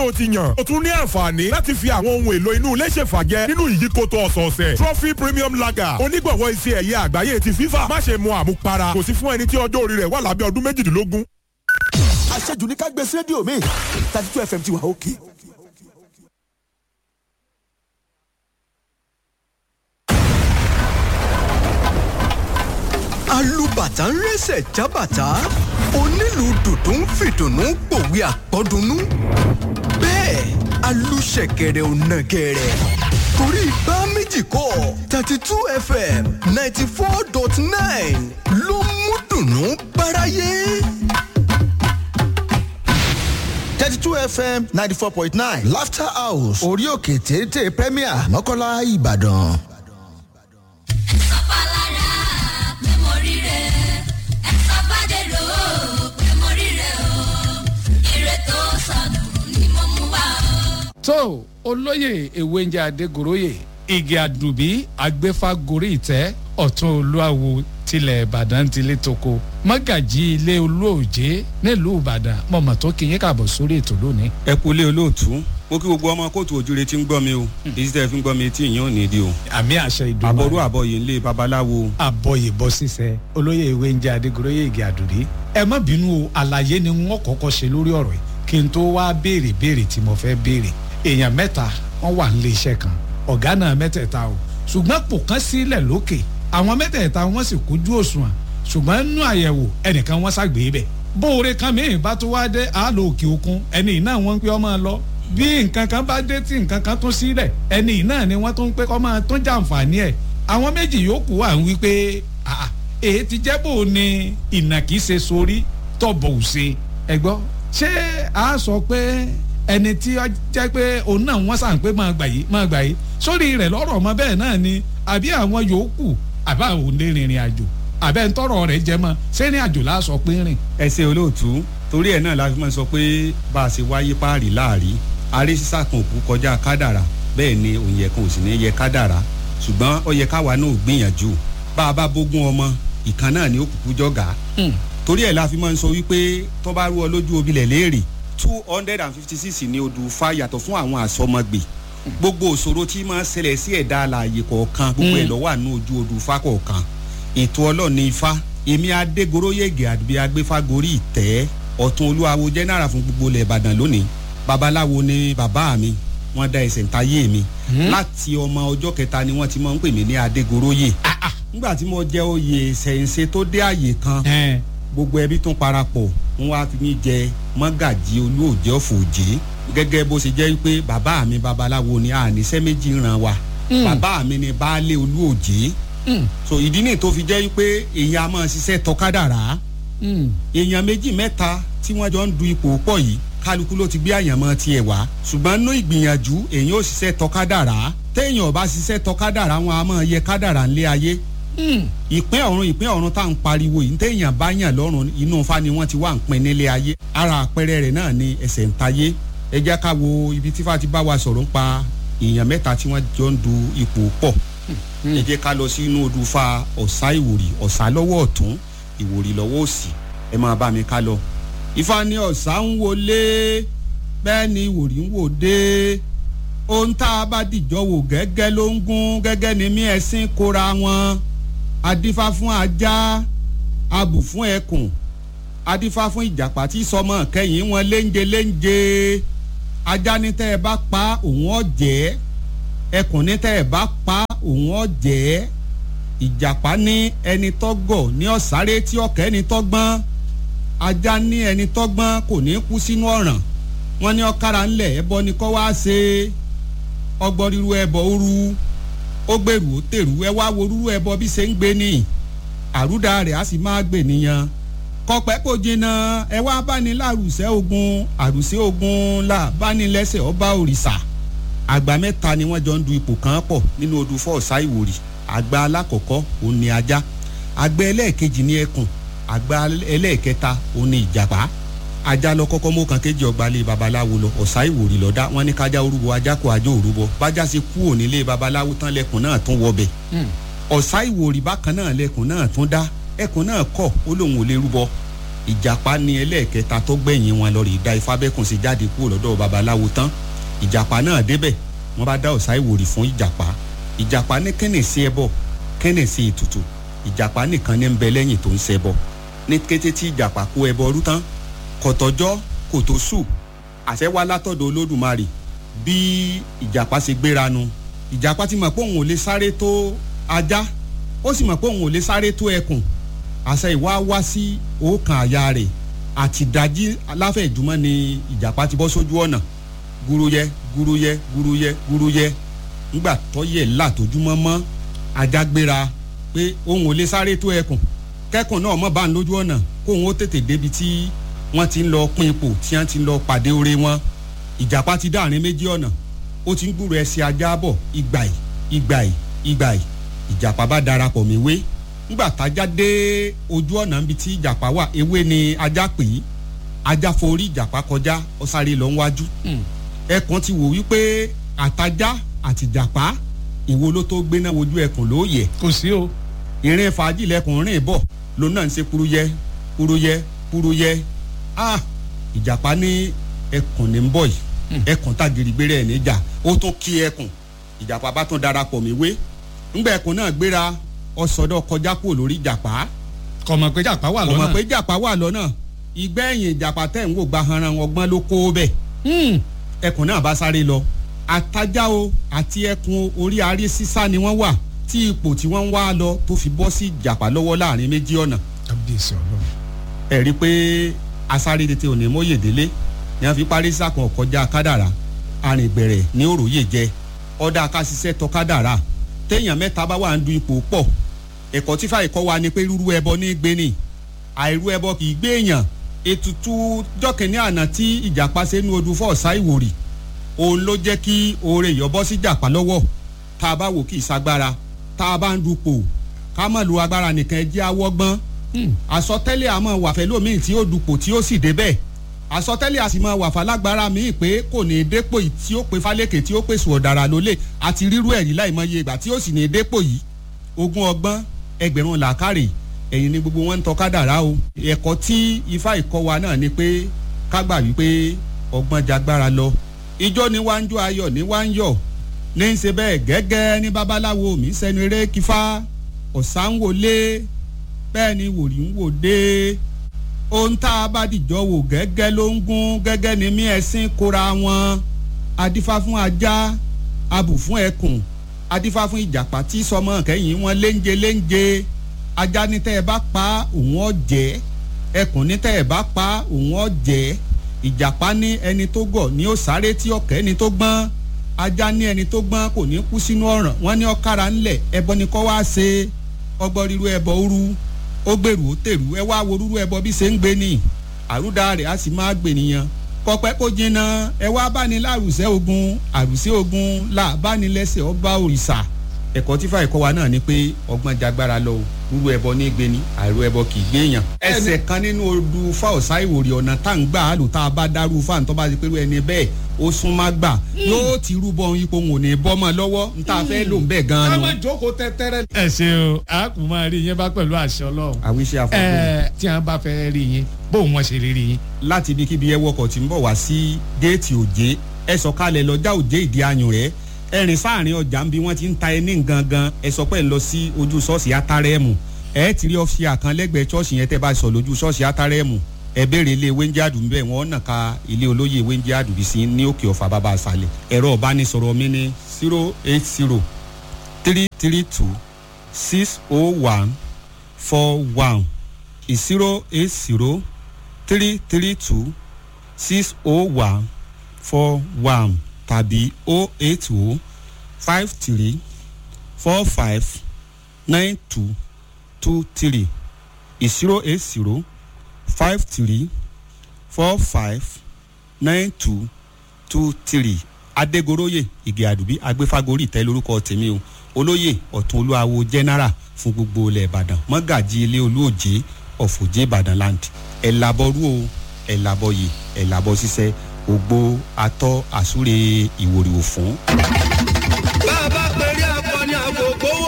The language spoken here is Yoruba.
o ti yàn. o tún ní àǹfààní láti fi àwọn ohun èlò inú ilé ṣèfàjẹ nínú ìyíkoto ọ̀sọ̀ọ̀sẹ̀. trophy premium lager onígbọ̀wọ́ iṣẹ́ ẹ̀yẹ àgbáyé ti fífà. má ṣe mu àmupara kò sí fún ẹni tí ọjọ́ orí rẹ̀ wà lábẹ́ ọdún méjìdínlógún. àṣejù ní ká gbé sí rédíò mi thirty two fm ti wà òkè. alùbàtà ń rẹ́sẹ̀ jábàtà onílù dùdú ń fìdùnnú pòwe àpọ́dúnú bẹ́ẹ̀ alùṣẹ̀kẹ̀rẹ̀ ò nàgẹ̀rẹ̀ torí bá méjì kọ́ thirty two fm ninety four dot nine ló mú dùnnú báráyé. thirty two fm ninety four point nine laughter house orí òkè téńté premier mọ́kànlá ìbàdàn. tó olóyè ewéńjẹ adégoróyè igi àdùbí agbéfágorí ìtẹ́ ọ̀tún olúwawo tilẹ̀ ìbàdàn tilẹ̀ toko mọ́gàjì ilé olóòjé nílùú ìbàdàn mọ̀mọ́ tó kí yín kàbọ̀ sórí ètò lónìí. ẹ kú lé olóòtú mo kí gbogbo ọmọ kóòtù òjúre tí ń gbọ́ mi o èyí tẹ́ fi ń gbọ́ mi tí ìyẹn ò ní di o. àmì àṣẹ ìdùnnú. àbọ̀rú àbọ̀yè ńlẹ̀ babaláwo. àbọ̀yè bọ́ sísẹ olóyè ewéńjẹ adégoróyè igi àdùbí ẹ má bínú o àlàyé ni wọn kọ́kọ́ ṣe lórí ọ̀rọ̀ yìí kí n tó wá béèrè béèrè tí mo fẹ́ béèrè èèyàn mẹ́ta wọ́n wà nílé iṣẹ́ kan ọ̀gá náà mẹ́tẹ̀ẹ̀ta o ṣùgbọ́n pò kán sílẹ̀ lókè àwọn mẹ́tẹ̀ẹ̀ta wọ́n sì kójú òṣùwọ̀n ṣùgbọ́n nínú àyẹ̀wò ẹnìkan wọ́n ṣàgbé bẹ̀ bóore kan mìíràn bá tó wá dé àálò òkè òkun ẹni náà wọ́n ń pẹ́ ọmọ lọ bí nǹkan kan bá dé tí nǹkan kan tún sílẹ̀ ẹni náà ni wọ́n tún ń pẹ́ kọ́ máa tún jàǹfààní ẹ̀ àwọn méjì yòókù wà ń wí pé èyí ti jẹ́ bò ní ìnàkí ṣe sórí tọ̀bọ̀ òṣè ẹ̀gbọ́n ṣé a sọ pé ẹni tí ó jẹ́ pé òun náà wọ́n sàn pé máa gbà yìí máa gbà yìí sórí rẹ̀ lọ́rọ̀ ọmọ bẹ́ẹ̀ náà ni àbí àwọn yòókù àbá òun lè rìnrìn àjò àbẹ́ ń tọrọ rẹ̀ jẹ́ mọ́ sẹ́rìn àjò la sọ pé rìn. ẹ ṣe olóòtú torí ẹ náà la fi máa sọ pé bá a ṣe wáyé páàrí láàrí aré sísá kan òkú kọjá kádàrà bẹ́ẹ̀ ni òun yẹ kan ò sì ní yẹ kádàrà ṣùgbọ́n ó yẹ káwa náà gbìyànjú bá a bá bógún ọmọ ìkan náà ni ó kúkú jọ̀gá torí ẹ̀ la fi máa ń sọ wípé tó bá rú ọ lójú obilẹ̀ léèrè two hundred and fifty six ní odù fa yàtọ̀ fún àwọn àsọmọgbè gbogbo òṣòro tí máa ń ṣẹlẹ̀ sí ẹ̀dá alààyè kọ̀ọ̀kan gbogbo ẹ̀ lọ́wọ́ àánú ojú odù fa kọ̀ọ̀kan ètò ọlọ́ọ̀ni ifá èmi adégoróyègè àdúgbò agbéfágorí ìtẹ́ ọ̀tún olúwawo jẹ́nàrà fún gbogbo ilẹ̀ ìbàdàn lónìí babaláwo ni bàbá mi wọ́n dá ẹsẹ̀ ntayé mi láti ọmọ ọjọ́ kẹta ni wọ́n ti máa ń pè mí ní adégoróyè nígbà tí mo jẹ́ oyè ṣẹ̀ǹṣẹ̀ tó dé àyè kan gbogbo ẹbí tún parapọ̀ wọn wá fi mí jẹ mọ́gàjì olóòjẹ́ òfòjé gẹ́gẹ́ bó ṣe jẹ́ pé bàbá mi babaláwo ni àníṣẹ́ méjì ràn wá bàbá mi ni baálé olóòjé so ìdí nìyí tó fi jẹ́ pé èèyàn a máa ṣiṣẹ́ tọkádàrá èèyàn méjì mẹ́ta tí wọ́n jọ ń du ipò pọ̀ yìí kálukú ló ti gbé àyànmọ́ tiẹ̀ wá ṣùgbọ́n nínú ìgbìyànjú èèyàn ò ṣiṣẹ́ tọkádàrá téèyàn ò bá ṣiṣẹ́ tọkádàrá wọn a máa yẹ kádàrá ńlé ayé ìpín ọ̀run ìpín ọ̀run tá à ń pariwo yìí téèyàn bá yàn lọ́rùn inú fa ni wọ́n ti wá ń pin nílé ayé ara àpẹẹrẹ rẹ̀ náà ni ẹsẹ̀ ń tayé ẹ jẹ́ ká wo ibi tí fa ti bá wa sọ̀rọ̀ ń pa èèyàn mẹ́ta tí wọ́n jọ ń du ipò pọ̀ ẹ jẹ́ ká lọ sí inú odù fa ọ̀sá ìwòrì ọ̀sá lọ́wọ́ ọ̀tún ìwòrì lọ́wọ́ òsì ẹ máa bá mi ká lọ. ifá ní ọ̀sá ń wọlé bẹ́ẹ̀ ni ìwòrì ń wò dé ohun tá a bá dìjọ́ wò gẹ́gẹ́ ló ń gún gẹ́gẹ́ ni mí ẹ̀sìn kóra wọn adífá fún ajá abù fún ẹkùn adífá fún ìjàpá tí sọmọ kẹyìn wọn léńje léńje ajá ní tẹ́ ẹ bá pa òun ọ̀jẹ́ ẹkùn ní tẹ́ ẹ bá pa òun ọ̀jẹ́ ìjàpá ní ẹni tọ́gọ̀ ní ọ̀sáré tí ọ̀kẹ́ ẹni tọ́gbọ́n ajá ní ẹni tọ́gbọ́n kò ní kú sínú ọ̀ràn wọ́n ní ọ̀kára ńlẹ̀ ẹbọ ni kọ́ wá ṣe ọgbọ́n ríru ẹbọ ooru ó gbèrú ó tèrú ẹ wá wo rúrú ẹbọ bí ṣe ń gbé ní àrúdà rẹ̀ á sì máa gbè nìyẹn kọpẹ́ kò jìnnà ẹ wá báni lárùsẹ́ ogun àrùsẹ́ ogun là báni lẹ́sẹ̀ ọba òrìṣà àgbà mẹ́ta ni wọ́n jọ ń du ipò kan pọ̀ nínú odù fọ́ọ̀sá ìwòrì àgbà alákọ̀ọ́kọ́ òun ni ajá àgbà ẹlẹ́ẹ̀kejì ni ẹkùn àgbà ẹlẹ́ẹ̀kẹta òun ni ìjàpá ajá lọ kọ́kọ́ mú kan kéjì ọgbà lé babaláwo lọ ọ̀sá ìwòrì lọ́dá wọn ní kájá orúbọ ajá kó ajá òrúbọ bájá ṣe kú òní lé babaláwo tán lẹkùn náà tún wọbẹ̀ ọ̀sá ìwòrì bákan náà lẹkùn náà tún dá ẹkùn náà kọ̀ ó lóun ò lè rúbọ ìjàpá ní ẹlẹ́ẹ̀kẹta tó gbẹ̀yìn wọn lọ rí da ifábẹ́kùn sí jáde kúrò lọ́dọ̀ babaláwo tán ìjàpá náà débẹ̀ wọ́n bá dá ọ̀sá ìwòrì fún ìjàpá ìjàpá ní kẹ́nẹ̀ sí ẹbọ kẹ́nẹ̀ sí ètùtù ìjàpá nìkan ní ń bẹ lẹ́yìn tó ń ṣẹbọ ní kété tí ìjàpá kó ẹbọ rú tán kọ̀tọ̀jọ́ kò tó sù àṣẹ wá látọ̀dọ̀ olódùmarè bí ìjàpá ṣe gbéra nu ìjàpá ti mọ̀ pé òun ò lè sáré tó ajá ó sì mọ̀ pé òun ò lè sáré tó ẹkùn àṣẹ ìwá wá sí òòkàn àyà rẹ̀ àti ìdájí aláfẹ̀jùmọ́ ni ìjàpá ti bọ́ sójú ọ̀nà gúrúyẹ gúrúyẹ gúrúyẹ gúrúyẹ nígbà tó yẹ látòjúmọ́ mọ́ ajá gbéra pé òun ò lè sáré tó ẹkùn kẹ́kùn náà mọ̀ bá ń lójú ọ̀nà kóun ó tètè débi tí wọ́n ti ń lọ pín ipò tí wọ́n ti ń lọ pàdé oore wọn ìjàpá ti dáàrin méjì ọ̀nà ó ti ń gbúrò ẹsẹ̀ ajá bọ̀ ìgbàì ìgbàì ìgbàì ìjàpá bá darapọ̀ méwé nígbà tájá dé ojú ọ̀nà níbi tí ìjàpá wà ewé ni ajá pè é ajá forí ìjàpá kọjá ó sáré lọ wájú ẹkùn ti wò wípé àtajá àti ìjàpá ìwo ló tó gbéná wojú ẹkùn ló yẹ kò sí o. ìrìn fàájì lẹkùn rìn bọ̀ lòun náà ń ṣe kúrúyẹ kúrúyẹ kúrúyẹ ah ìjàpá ní ẹkùn ní ń bọ̀ yìí ẹkùn tàgìrì gbére ẹ̀ níjà ó tún kí ẹkùn ìjàpá bá tún darapọ̀ méwé ńgbà ẹkùn náà gbéra ọsọdọ kọjá kúrò lórí ìjàpá kò mọ̀ pé jàpá wà kò mọ̀ lọ́nà. pé ìjàpá wà lọ́nà ìgbẹ́yìn ìjàpá tẹ̀ ń wò gba hanran ọgbọ́n ló kó bẹ̀ Hmm. ẹkùn náà bá sáré lọ àtajá o àti ẹkùn orí arí sísá ni wọ́n wà tí ipò tí wọ́n ń wá lọ tó fi bọ́ sí ìjàpá lọ́wọ́ láàrin méjì ọ̀nà kábíyèsí ọlọ́run. ẹ rí i pé asáré tètè òní mọ́yèdélé ni wọ́n fi parí sàkàn kọjá kádàrá arìnbẹ̀rẹ̀ ní òròyè jẹ ọ̀dà akásíṣẹ́ tọ kádàrá téèyàn mẹ́ta bá wà ń du ipò pọ̀ ẹ̀kọ́ tí fàyè kọ́ wa ni pé rúrú ẹbọ ní gbé ni àìrú ẹbọ kì í gbé èèyàn ètùtù jọ́kìnní àná tí ìjàpá ṣe nu odù fọ́ọ̀sá ìwòrì òun ló jẹ́ kí oore ìyọ́bọ́ sí jàpá lọ́wọ́ tá a bá wò kí ìsagbára tá a bá ń dupò ká mọ̀ lu agbára nìkan ẹ jẹ́ awọ́gbọ́n àsọtẹ́lẹ̀ àmọ́ wàfẹ́ lómi tí ó dupò tí ó sì débẹ̀ àsọtẹ́lẹ̀ àsìmọ́ wàfà lágbára míì pé kò ní í dépò yìí tí ó pe fálékè tí ó pèsè ọ̀dàrà lólè àti rírú ẹ̀rí láìmọye ìgbà tí ó sì ní í dépò yìí ogún ọgbọ́n ẹgbẹ̀rún làákàrè ẹ̀yìn ni gbogbo wọn ń tọ́ kádàrá o ẹ̀kọ́ tí ifá ìkọ́ wa náà ni pé ká gbà wípé ọgbọ́n jagbára lọ ijó ni wá ń jó ayọ̀ ní wá ń yọ̀ ní í ṣe bẹ́ẹ̀ gẹ́gẹ́ ní babaláwo mi sẹ́nu eré kífá ọ̀sán wọlé bẹ́ẹ̀ ni wòlí ń wò dé ohun tá a bá dìjọ́ wò gẹ́gẹ́ ló ń gún gẹ́gẹ́ ni mí ẹ̀sìn kóra wọn adífá fún ajá abù fún ẹkùn adífá fún ìjàpá tí sọmọ kẹ́yìn wọn léńje léńje ajá ní tẹ́ ẹ bá pa òun ọ̀jẹ́ ẹkùn ní tẹ́ ẹ bá pa òun ọ̀jẹ́ ìjàpá ní ẹni tó gọ̀ ní ó sáré tí ọ̀kẹ́ ẹni tó gbọ́n ajá ní ẹni tó gbọ́n kò ní kú sínú ọ̀ràn wọ́n ní ọ̀kára ńlẹ̀ ẹbọ ni kọ́ wá ṣe ọgbọ́n ríru ẹbọ òru ó gbèrú ó tèrú ẹ wá wo rúrú ẹbọ bí ṣe ń gbé ni àrúdà rẹ̀ á sì máa gbè nìyẹn kọpẹ́ kó jinná ẹ wá báni lárùsẹ́ ogun àrùsẹ́ ogun là báni lẹ́sẹ̀ ọba òrìṣà ẹ̀kọ́ tí fàìkọ́ wa náà ni pé ọgbọ́n jagbára lọ o rúrú ẹbọ ní gbé ni àìrú ẹbọ kì í gbé èèyàn. ẹsẹ̀ kan nínú odù fáwọ̀sá ìwòrì ọ̀nà tá à ń gbà á lò tá a bá dárú fáwọn tó bá ti pẹ́rú ẹni bẹ́ẹ̀ ó sún má gbà yóò ti rúbọ ipò wọn ò ní bọ́ mọ́ lọ́wọ́ n tá a fẹ́ lò ń bẹ́ẹ̀ ká gan-an má nu. jókòó tẹ́tẹ́rẹ́. ẹ ṣe o a kò máa rí yín bá pẹ̀lú àṣẹ ọlọ́run. àwíṣe àfọ̀kù ẹ tí wọn bá fẹ́ rí yín bóun wọn ṣe lè rí yín. láti ibikíbi ẹ wọkọ̀ tí ń bọ̀ wá sí géètì òjé ẹ sọ̀kalẹ̀ lọ́jà òjé ìdí ayùn rẹ̀ ẹ rìn sáàrin ọjà ń bí wọ́n ti ń ta ẹní gangan ẹ sọ pé ń lọ sí ojú ṣọ́ọ̀ṣì átárẹ́ẹ̀mù ẹ ti rí ọ́fíì àkàn lẹ́gbẹ̀ẹ́ ṣọ́ọ̀ṣì yẹn tẹ́ bá sọ lójú ṣọ́ọ̀ṣì átárẹ́ẹ̀mù ẹ béèrè ilé wẹ́ńjáàdù ń bẹ̀ wọ́n nà ka ilé olóyè wẹ́ńjáàdù bí sí ní òkè ọ̀fà bàbá àṣàlẹ̀ ẹ̀rọ ọ̀bánisọ̀rọ̀ mi ní zero eight zero three three two six oh one four one zero eight zero three three two six oh one four one tàbí oh eight oh five three four five nine two two three zero eight zero five three four five nine two two three adégoroyè ìgè àdùbí agbéfagorì tẹ lórúkọ tèmi o olóyè ọ̀tún olúwawo general fún gbogbo ilẹ̀ ìbàdàn mọ́gàjì ilé olúòjé ọ̀fọ̀jẹ́ ìbàdàn land ẹ̀ làbọ̀rú o ẹ̀ làbọ̀yè ẹ̀ làbọ̀ ṣiṣẹ́ ògbó atọ́ àsúre ìwòrìwò fún. bá a bá pèrè akọni àkókò